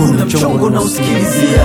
kuna mchongo na usikilizia,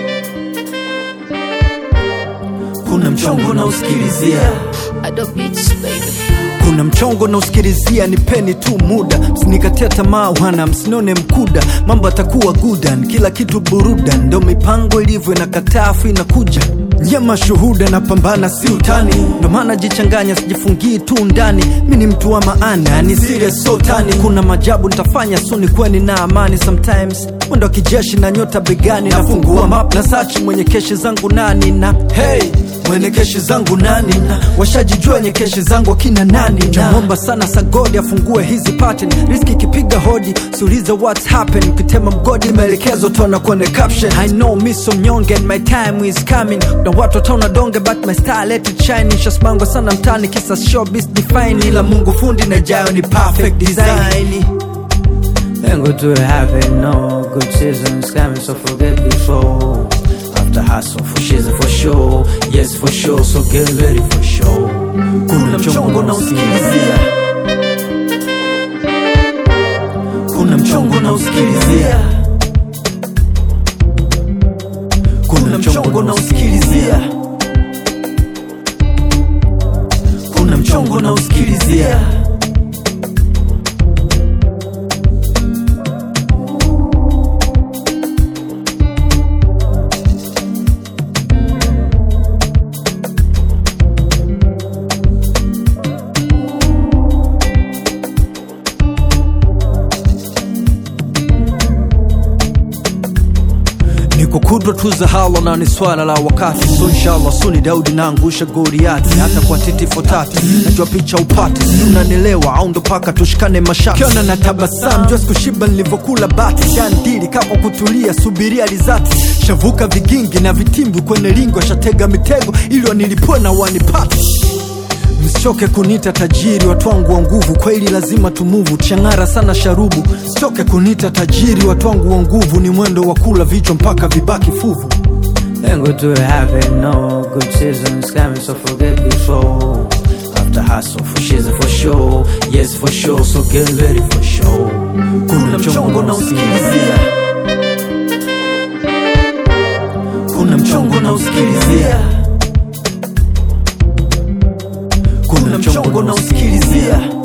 kuna mchongo na usikilizia Adobe Beats, baby. kuna mchongo na usikilizia, nipeni tu muda, msinikatia tamaa wana, msinione mkuda, mambo atakuwa gudan, kila kitu burudan, ndo mipango ilivyo, inakataa afu inakuja nyama shuhuda, napambana si utani, ndo maana jichanganya, sijifungii tu ndani, mi ni mtu wa maana, ni serious so tani, kuna majabu nitafanya suni kweni na amani, sometimes mwendo wa kijeshi na nyota begani, nafungua map na sachi mwenye keshi zangu nani na hey mwenye keshi zangu nani na washajijua wenye keshi zangu akina nani namwomba sana sagodi afungue hizi pattern riski ikipiga hodi siulize what's happen ukitema mgodi maelekezo tona kwenye caption I know me so mnyonge and my time is coming na watu wataona donge but my star let it shine nishasmangwa sana mtani kisa showbiz define ila mungu fundi na jayo ni perfect design Then go to heaven, no good seasons coming, so forget before. After hustle for shiz for sure, yes for sure, so get ready for sure. kuna mchongo na usikilizia kuna mchongo na usikilizia kuna mchongo na usikilizia kuna mchongo na usikilizia niko kudwa tu za hala na ni swala la wakati so inshallah suni daudi naangusha goriati hata kwa titi fotati najua picha upati unanielewa au ndo paka tushikane mashati kiona na tabasam jua sikushiba nilivyokula bati shandili kako kutulia subiria rizati shavuka vigingi na vitimbi kwenye lingo shatega mitego ili wanilipue na wanipati msichoke kunita tajiri watu wangu wa nguvu kweli lazima tumuvu chang'ara sana sharubu msichoke kunita tajiri watu wangu wa nguvu ni mwendo wa kula vichwa mpaka vibaki fuvu Then go to heaven, no good seasons coming, so forget before. After hustle for shiz for sure, yes for sure, so get ready for sure. kuna mchongo na usikilizia kuna mchongo na usikilizia kuna mchongo na usikilizia